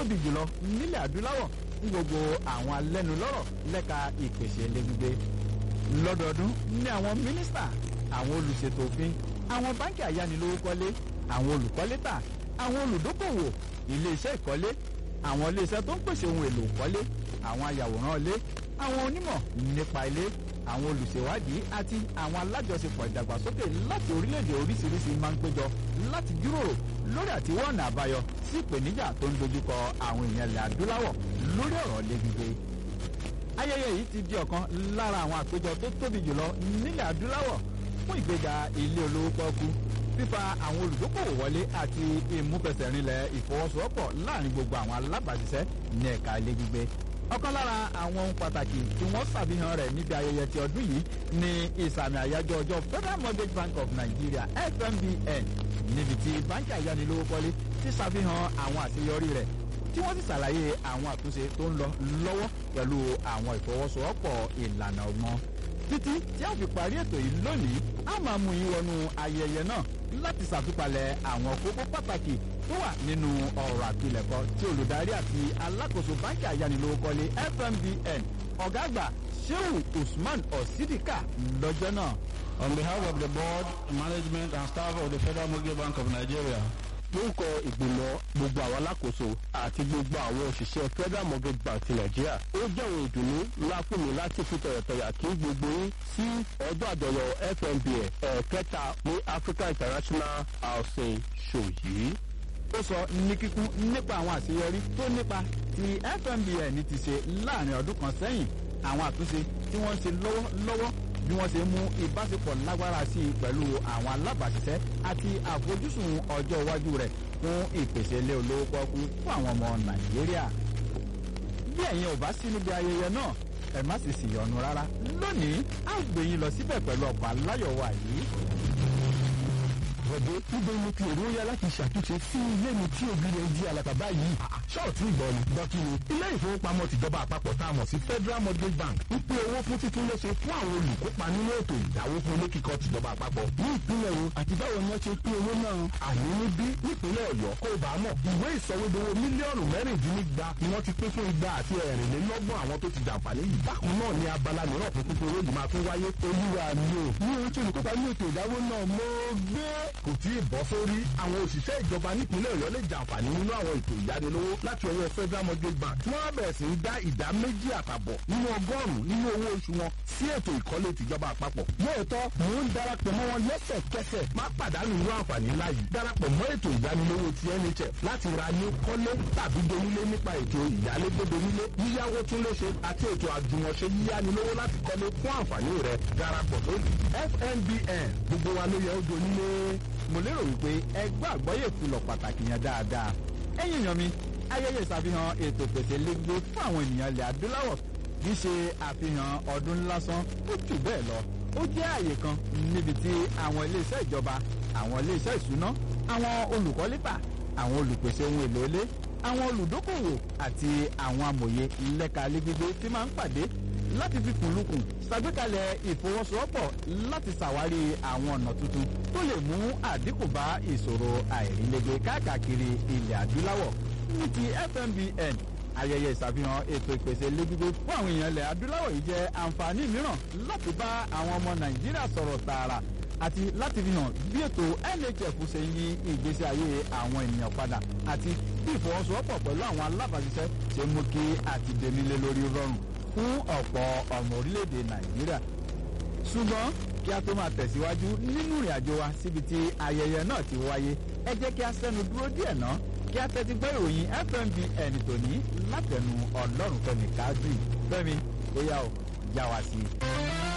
tóbi jùlọ nílẹ̀ adúláwọ̀ fún gbogbo àwọn alẹ́nulọ́rọ̀ lẹ́ka ìpèsè ilé gbígbé lọ́dọọdún ní àwọn mínísítà àwọn olùṣètò òfin àwọn báńkì ayánilówókọ́lé àwọn olùkọ́létà àwọn olùdókòwò iléeṣẹ́ ìkọ́lé àwọn iléeṣẹ́ tó ń pèsè ohun èlò ìkọ́lé àwọn ayàwòrán ilé àwọn onímọ̀ nípa ilé àwọn olùṣèwádìí àti àwọn alájọṣepọ̀ ìdàgbàsókè láti orílẹ̀-èdè oríṣiríṣi máa ń péjọ láti jíròrò lórí àtiwọ́ ọ̀nà àbáyọ sí ìpèníjà tó ń dojúkọ àwọn èèyàn ilẹ̀ adúláwọ̀ lórí ọ̀rọ̀ ilé gbígbé. ayẹyẹ yìí ti di ọ̀kan lára àwọn àpéjọ tó tóbi jùlọ nílẹ̀ adúláwọ̀ fún ìgbéga ilé olówó pọ́ọ́kú fífa àwọn olùdókòwò wọlé àti ìmúfẹsẹ̀rinlẹ̀ ìfọwọ́sowọ́pọ̀ láàrin gbogbo àwọn alábàáṣiṣẹ́ ní ẹ̀ka ilé gbígbé ọ̀kan lára àwọn ohun pàtàkì tí wọ́n ṣàfihàn rẹ̀ níbi ayẹyẹ ti ọdún yìí ni ìsàmì àyájọ́ ọjọ́ federal mortgage bank of nigeria fmbn níbi tí báńkì ayánilówókọ́lé ti ṣàfihàn àwọn àṣeyọrí rẹ̀ tí wọ́n sì ṣàlàyé àwọn àtúnṣe tó ń lọ lọ́wọ́ pẹ̀lú àwọn ìfọwọ́sowọ́pọ̀ ìlànà ọgbọ́n títí tí a fi parí ètò yìí lónìí a máa mú yín wọnú ayẹyẹ náà láti ṣàtúpalẹ̀ àwọn kókó pàtàkì tó wà nínú ọ̀rọ̀ àpilẹ̀kọ tí olùdarí àti alákòóso báńkì ayánilówókọ́lé fmbn ọ̀gá àgbà sheu usman osidika lọ́jọ́ náà. On behalf of the board, management and staff of the Federal Mortgage Bank of Nigeria, lórúkọ ìgbìmọ̀ gbogbo àwọn alákòóso àti gbogbo àwọn òṣìṣẹ́ federal mortgage bank ti nàìjíríà ó jẹ́ òun ìdùnnú ńlá fún mi láti fi tọ̀yọ̀tọ̀yà kí gbogbo yín sí ọjọ́ àjọyọ̀ fnba ẹ̀ẹ̀kẹta ní africa international housing show yìí. ó sọ ní kíkún nípa àwọn àṣeyọrí tó nípa tí fmbn ti ṣe láàrin ọdún kan sẹ́yìn àwọn àtúnṣe tí wọ́n ń ṣe lọ́wọ́lọ́wọ́ bí wọ́n ṣe mú ìbáṣepọ̀ lágbára sí i pẹ̀lú àwọn alábàṣiṣẹ́ àti àfojúsùn ọjọ́ iwájú rẹ̀ fún ìpèsè ilé olówó pọ́kú fún àwọn ọmọ nàìjíríà. bí ẹ̀yin ò bá sí níbi ayẹyẹ náà ẹ má sì sì yọnu rárá lónìí á gbé yín lọ síbẹ̀ pẹ̀lú ọkọ̀ aláyọ̀wọ̀ yìí. bọ̀dé níbo ni ti èrò yá láti ṣàtúnṣe sí ilé mi tí òbí rẹ̀ di alàbàbà yìí. ṣọ́ọ̀tì ìgbọ́ ni dọ́kí ni ilé ìfowópamọ́ tìjọba àpapọ̀ tá a mọ̀ sí federal mortgage bank ń pín owó fún títún léṣe fún àwọn olùkópa nínú ètò ìdáwó fún ilé kíkọ́ tìjọba àpapọ̀ ní ìpínlẹ̀ wo àti báwo ni wọ́n ṣe pín owó náà. àní níbí nípínlẹ̀ ọ̀yọ́ kó o bá mọ̀ ìwé ìsọwédowó mílíọ̀nù mẹ́rìndínlígba ni wọ́n ti pín fún igba àti ẹ̀rìnlélọ́gbọ̀n àwọn tó ti jàǹfààní yìí. bákan náà ni abala mìíràn fún pípín owó yìí máa tún wáyé. olúwa mi ò ní ohun tí olùkópa ní ètò ìdáwó náà mo gbé kò tí ì bọ́ sórí àwọn òṣìṣẹ́ ìjọba nípínlẹ̀ ọ̀yọ́ lè jàǹfààní nínú àwọn ètò ìyánilówó láti ọwọ́ federal mortgage bank tí wọ́n bẹ̀rẹ̀ sí ń dá ìdá méjì àtàbọ̀ nínú ọgọ́rùn-ún nínú owó oṣù wọn sí ètò ìkọ́lé tìjọba àpapọ̀. lóòótọ́ mò ń darapọ̀ mọ́ wọn lẹ́sẹ̀kẹsẹ̀ má pàdánù irú àǹfààní ńlá yìí darapọ̀ mọ́ ètò ìyánilówó ti nhf láti ra ní kọ́lé tàbí donílé nípa ètò ìyálégbé donílé yíyáwó tún léṣe àti ètò àjùmọ̀ṣe yíyánilówó láti kọ́lé fún àǹfààní rẹ̀ darapọ̀ lónìí fnbn gbogbo wa ló yẹ ó donílé mo lérò wípé ẹgbẹ́ àgbọ́yé ìfilọ̀ pàtàkì yẹn dáadáa. ẹ̀yin èèyàn mi ayẹyẹ ìṣàfihàn ètò pèsè lẹ́gbẹ́ fún àwọn ènìyàn ilẹ̀ adúláwọ̀ kì í ṣe àfihàn ọdún lásán ó jù bẹ́ẹ̀ lọ. ó jẹ́ àyè kan níbi tí àwọn iléeṣẹ́ ìjọba àwọn iléeṣẹ́ ìṣúná àwọn olùkọ́lépà àwọn olùpèsè ohun èlò ilé àwọn olùdókòwò àti àwọn amòye lẹ́ka lẹ́gbẹ́gbẹ́ tí máa ń pàdé láti fi kùnlùkùn ṣàgbékalẹ̀ ìfọwọ́sowọ́pọ̀ láti ṣàwárí àwọn ọ̀nà tuntun tó lè mú àdínkù bá ìṣòro àìrílégbé káàkiri ilẹ̀ adúláwọ̀ ní ti fmbn ayẹyẹ ìṣàfihàn ètò ìpèsè lẹ́gbẹ́gbẹ́ fún àwọn èèyàn ilẹ̀ adúláwọ̀ yìí jẹ́ àǹfààní mìíràn láti bá àwọn ọmọ nàìjíríà sọ̀rọ̀ tààrà àti láti fi hàn bí ètò nhf ṣe ń yí ìgbésí ayé àwọn ènìyàn padà àti bí ìfọwọ́sowọ́pọ̀ pẹ̀lú àwọn alábàáṣiṣẹ́ ṣe mú kí àtìdẹ́nilé lórí rọrùn fún ọ̀pọ̀ ọmọ orílẹ̀-èdè nàìjíríà ṣùgbọ́n kí a tó máa tẹ̀síwájú nínú ìrìn àjò wa síbi tí ayẹyẹ náà ti wáyé ẹ jẹ́ kí a sẹ́nu dúró díẹ̀ náà kí a tẹ́tí gbọ́ ìròyìn fmbn tòní látẹnu ọlọ́run fẹ́mi káàdì fẹ́mi ó yá o já wa sí i.